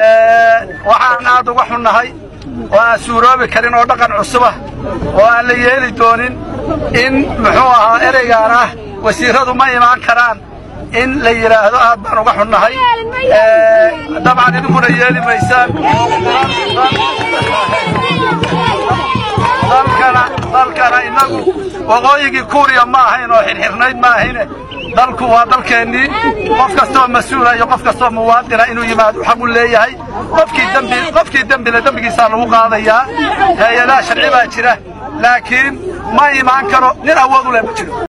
waxaan aad uga xunnahay oo aan suuroobi karin oo dhaqan cusubah oo aan la yeeli doonin in muxuu ahaa ereygaan ah wasiirradu ma imaan karaan in la yidhaahdo aad baan uga xunnahay dabcan idinkuna yeeli maysaan dalkana dalkana innagu waqooyigii kuuriya ma ahayn oo xirxirnayd ma ahayne dalku waa dalkeennii qof kastoo mas-uula iyo qof kastoo muwaadina inuu yimaado xaq u leeyahay qofkii dembi qofkii dembile dembigiisaa lagu qaadayaa hay-adaha sharci baa jira laakiin ma imaan karo nin awood u leh ma jiro